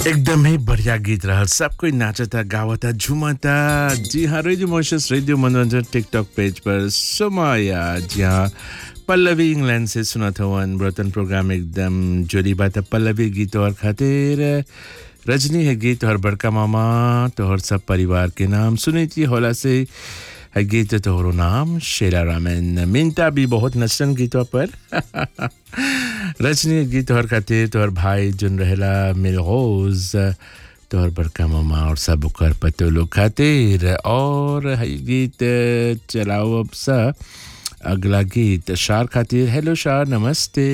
एकदम ही बढ़िया गीत रहल सब कोई नाचता गावता झूमता जी हाँ रेडियो मोशस रेडियो मनोरंजन टिकटॉक पेज पर सुमाया जी हाँ पल्लवी इंग्लैंड से सुना था वन ब्रतन प्रोग्राम एकदम जोरी बात है पल्लवी गीत और खातिर रजनी है गीत और बड़का मामा तोहर सब परिवार के नाम सुनी थी होला से है गीत तोहरो नाम शेरा रामन मिनता भी बहुत नचन गीतों पर रजनी गीत तोहर खातिर तोहर भाई जुन रहेला मिलगोज तोहर बड़का मामा और सब ओकर पतो लोग खातिर और है गीत चलाओ अब सा अगला गीत शार खातिर हेलो शार नमस्ते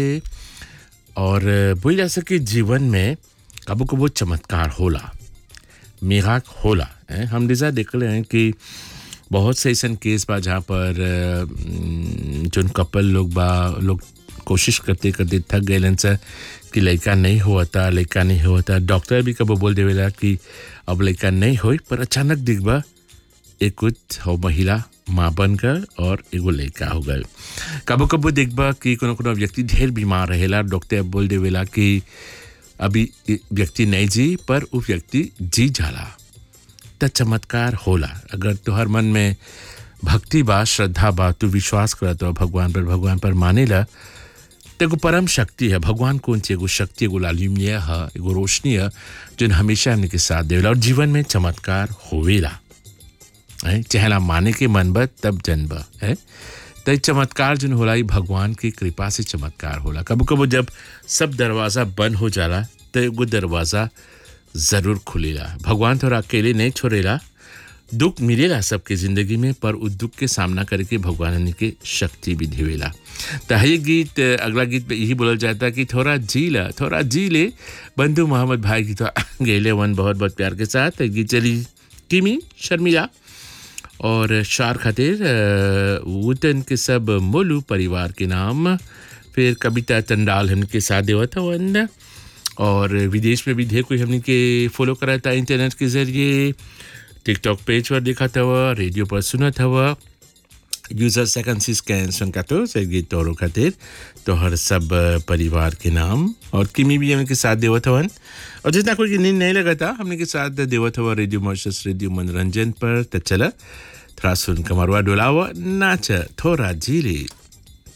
और बोल जा सके जीवन में कबो कबो चमत्कार होला मेघाक होला हैं? हम जैसा देख रहे हैं कि बहुत से ऐसा केस बा जहाँ पर अम, जोन कपल लोग बा लोग कोशिश करते करते थक गए से कि लड़का नहीं हुआ था लड़का नहीं हुआ था डॉक्टर भी कबो बोल देवेला कि अब लड़का नहीं होई पर अचानक दिखबा एक कुछ हो महिला माँ बनकर और एगो लड़का हो गल कबो कबो देखबा कि कोनो कोनो व्यक्ति ढेर बीमार रहेला डॉक्टर बोल देवेला कि अभी इ- व्यक्ति नहीं जी पर वो व्यक्ति जी जाला त चमत्कार होला अगर तुहर मन में भक्ति बा श्रद्धा बा तू विश्वास करत हो भगवान पर भगवान पर मानेला तो एगो परम शक्ति है भगवान कौन ची एगो शक्ति एगो लालिम्य है एगो रोशनी है जो हमेशा हमने के साथ देवेला और जीवन में चमत्कार होवेला है चहला माने के मन बा तब जन्म है तो चमत्कार जो होला ई भगवान की कृपा से चमत्कार होला कबो कबो जब सब दरवाज़ा बंद हो जाला तो एगो दरवाज़ा ज़रूर खुलेला भगवान थोड़ा अकेले नहीं छोड़ेला दुख मिलेला सबके ज़िंदगी में पर उस दुख के सामना करके भगवान ने के शक्ति भी देवेला तो ये गीत अगला गीत में यही बोला जाता है कि थोड़ा जी ला थोड़ा जी ले बंधु मोहम्मद भाई की तो गेले वन बहुत बहुत प्यार के साथ ये गीत चली किमी शर्मिला और शार खातिर अ, वुतन के सब मोलू परिवार के नाम फिर कविता चंडाल हमके साथ देवा था वन और विदेश में भी ढेर कोई हमने के फॉलो करा था इंटरनेट के जरिए टिकटॉक पेज पर देखा था वह रेडियो पर सुना था वह यूजर सेकंड सी स्कैन सुन का तो से गीत तोरो खातिर तो हर सब अ, परिवार के नाम और किमी भी हमने के साथ देवत हवन और जितना कोई की नींद नहीं लगा था हमने के साथ देवत हुआ रेडियो मॉर्शस रेडियो मनोरंजन पर तो चला थोड़ा सुन कमरवा डोलावा नाच थोड़ा झीले